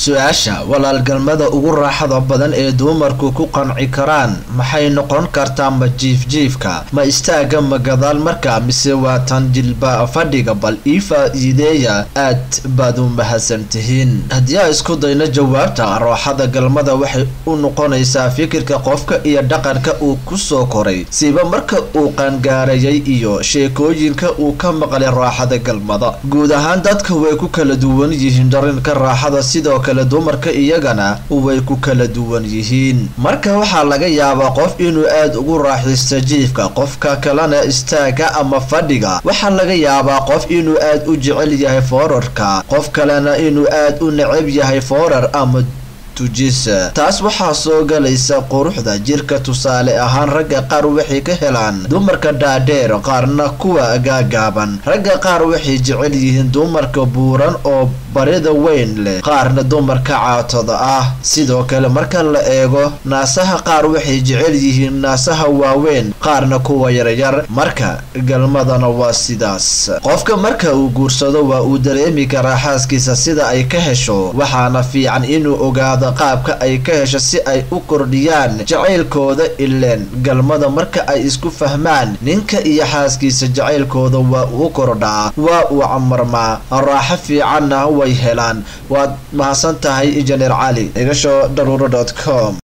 su-aasha walaalgalmada ugu raaxada badan ee dumarku ku qanci karaan maxay noqon kartaa ma jiifjiifka ma istaaga ma gadaal markaa mise waa tan jilba fadhiga bal ii faa-iideeya aad baad u mahadsan tihiin haddii aan isku dayno jawaabta rooxada galmada waxay u noqonaysaa fikirka qofka iyo dhaqanka uu kusoo koray siba marka uu qaangaarayay iyo sheekooyinka uu ka maqlay raaxada galmada guud ahaan dadka way ku kala duwan yihiin dharinka raaxada sidoo kale dumarka iyagana way ku kala duwan yihiin marka waxaa laga yaabaa qof inuu aad ugu raaxaysto jiifka qofka kalena istaaga ama fadhiga waxaa laga yaabaa qof inuu aad u jecel yahay foorarka qof kalena inuu aad u necab yahay foorar ama taas waxaa soo galaysa quruxda jirka tusaale ahaan ragga qaar waxay ka helaan dumarka dhaadheer qaarna kuwa gaagaaban ragga qaar waxay jecel yihiin dumarka buuran oo barida weyn leh qaarna dumarka caatada ah sidoo kale marka la eego naasaha qaar waxay jecel yihiin naasaha waaweyn qaarna kuwa yaryar marka galmadana waa sidaas qofka marka uu guursado waa uu dareemi karaa xaaskiisa sida ay ka hesho waxaana fiican inuu ogaado qaabka ay ka hesho si ay u kordhiyaan jacaylkooda ileen galmada marka ay isku fahmaan ninka iyo xaaskiisa jacaylkooda waa uu kordhaa waa uu camarmaa raaxo fiicanna way helaan waad mahadsan tahay injineer cali igasho daruuro com